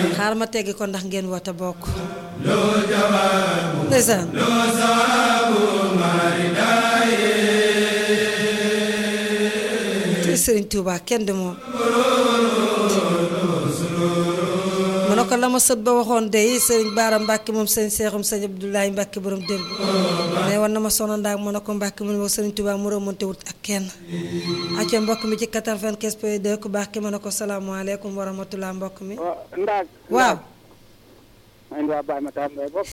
xaar ma teggi ko ndax ngeen woote bokk ndeysaan te Sëriñ Tuubaa kenn du moom mu ne ko la ma sët ba waxoon dey sëriñ Baara Mbàkke moom sëriñ Seexum sëriñ Abdoulaye Mbàkke borom dër bi ne war na ma sono ndaag mu ne ko Mbàkke mu ne ma sëriñ Tuubaa mu remonté wut ak kenn acca mbokk mi ci 95 point 2 ku baax ki ma ne ko salaamaaleykum wa rahmatulah mbokk mi ndaag waaw ma indi waa Baye Matar Mbaye bopp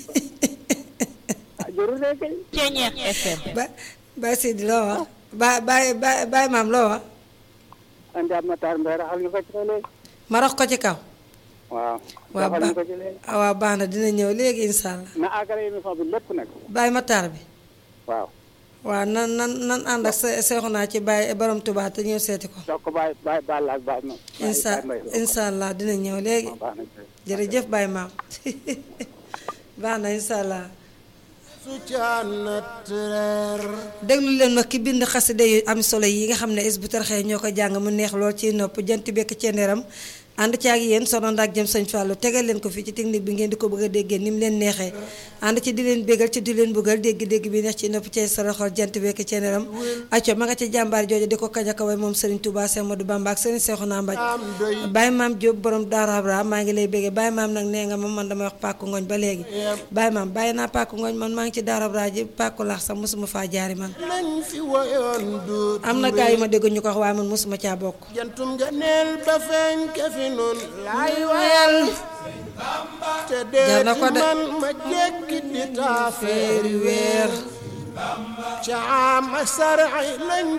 ah jërul de kay Ceeñeex FM. ba Baye Seydi loo wax ba Baye Baye Baye maam loo wax indi waa Matar Mbaye raxal ñu ko ci léegi ma rox ko ci kaw waaw waaw raxal ba ñu ko ci léegi ah, waaw baax na dina ñëw léegi incha allah na àggale émission bi lépp nag Baye Matar bi waaw waaw nan nan nan ànd ak se- seexu naa ci Baye borom Tuubaa te ñëw seeti ko jox ko Baye Baye Balla ak Baye ma incha incha allah dina ñëw léegi baax na jërëjëf Baye maam baax na incha allah su caanat reer déglu leen ma ki bind xasida yu am solo yi nga xam ne is bu tarxee ñoo ko jàng mu neex lool ci nopp jant bekk cenderam ànd ci ak yéen sono ndaak jëm sëñ Fallou tegal leen ko fii ci technique bi ngeen di ko bëgg a déggee ni mu leen neexee ànd ci di leen bégal ci di leen bëggal dégg-dégg bi neex ci nopp ci saraxol jant bekk cenderam acco ma nga ci jàmbaar jooju di ko kañ a kaway moom Serigne Touba Cheikh Modou Bamba ak Serigne Cheikhouna Mbaj am doy Baye maam Diop borom Daara Abra maa ngi lay béggee Baye maam nag nee nga ma man damay wax pàkku ngooñ ba léegi Baye maam bàyyi naa pàkku ngooñ man maa ngi ci Daara Abra ji pàkku laax sax mosuma faa jaari man lañ fi woyoon du am na gaa yi ma dégg ñu ko wax waaye man mosuma caa bokk jantum nga neel ba feeñ ke fi nun laay wayal te Jar na dee ko ci de. man ma jekki di taafeeri weer caama sarci lañ